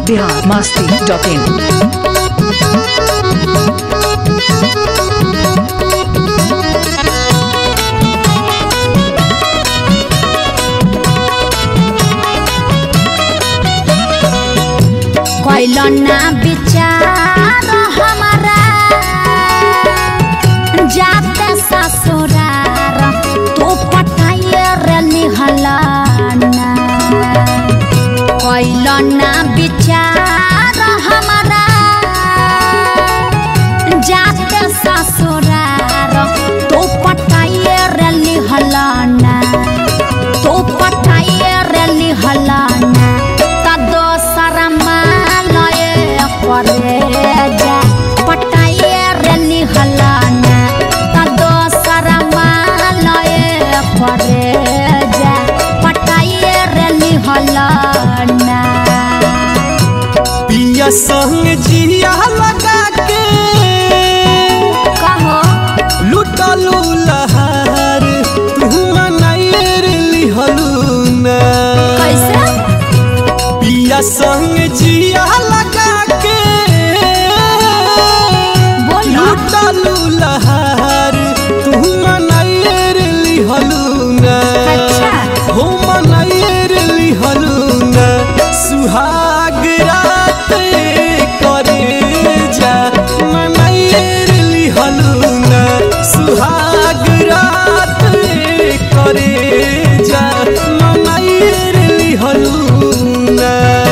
Bihar Masti dot in कैल ना विचार हमारा जाते ससुरार तू पटाइए रे लिहलाना कैल ना विचार हमारा जाते ससुरार तू पटाइए रे लिहलाना तू पटाइए रे लिहलाना त दोसर मालय करे जा पटाइए रे लिहलाना त दोसर मालय करे जा पटाइए रे लिहलाना पिया संग जिया लगा के कहो लुटलू लहार तू मनायर लिहलू ना कैसे पिया संग जिया लगा के बोलो लुटलू लहार तू मनायर लिहलू ना अच्छा। हो मनायर लिहलू ना सुहाग रात करे जा मनायर लिहलू ना सुहाग रात करे जा मनायर लिहलू ना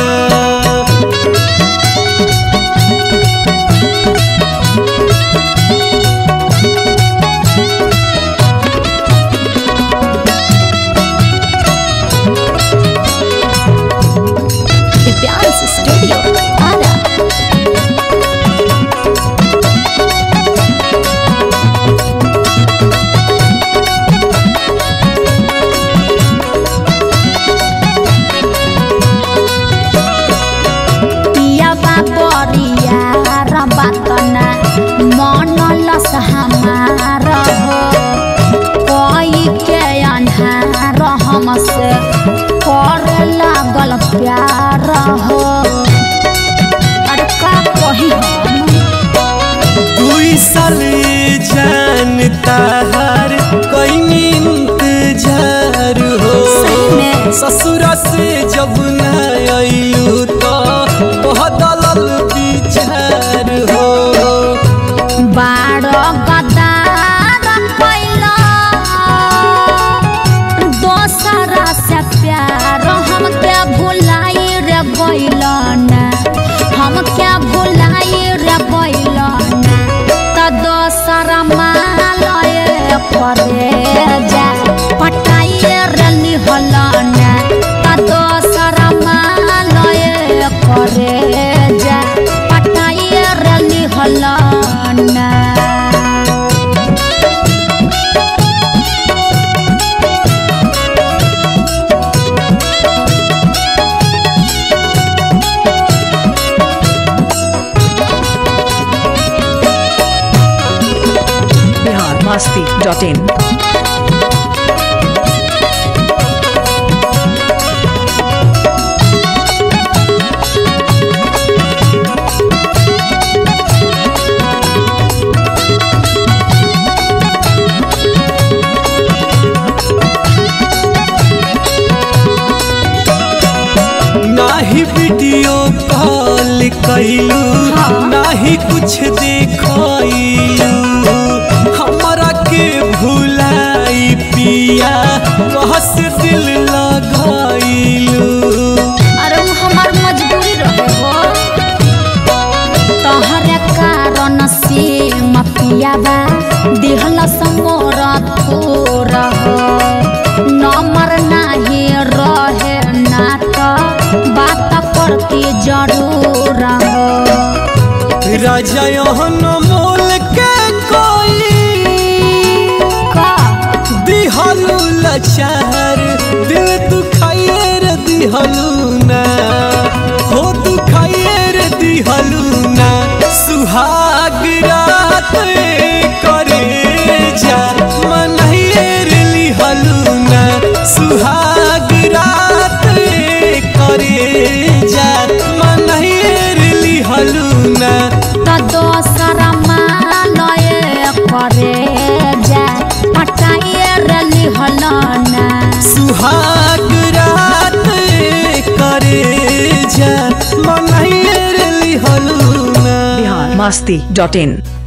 दिव्यांश स्टूडियो आरा पियाबा बरिया रबातना मन लस हमार हो कोई के अन्हार हमसे कर लागल प्यार हो अरे का कही हम दुई साल जानता हर कोई इंतजार हो सही में। ससुर से जब न आयु तो बदलल विचार हो बारो गदार कैला दोसरा से प्यार हम क्या भुलाई रे गैलना हम क्या भुलाई रे गैलना त दोसरा मालय करे जा पटाइए रे लिहलना त दोसरा मालय करे जा पटाइए रे लिहलना बिहार मस्ती डॉट इन नाही वीडियो कॉल कैलू नाही कुछ देखलू हमरा के भुलाई पिया कहस दिल लगाइलू अरे उ हमार मजबूरी रहे हो तोहरे कारण से मपियाबा दिहल समोर थोर हो नंबर नाही रहे ना तो बात करती जरूर हो राजा यहन मोल के कोई का दिहलू लचार दिल दुखाइए रे दिहलू ना हो दुखाइए रे दिहलू ना सुहाग रात करे जा मनहिए रे लिहलू ना सुहाग रात करे जा मनहि masti.in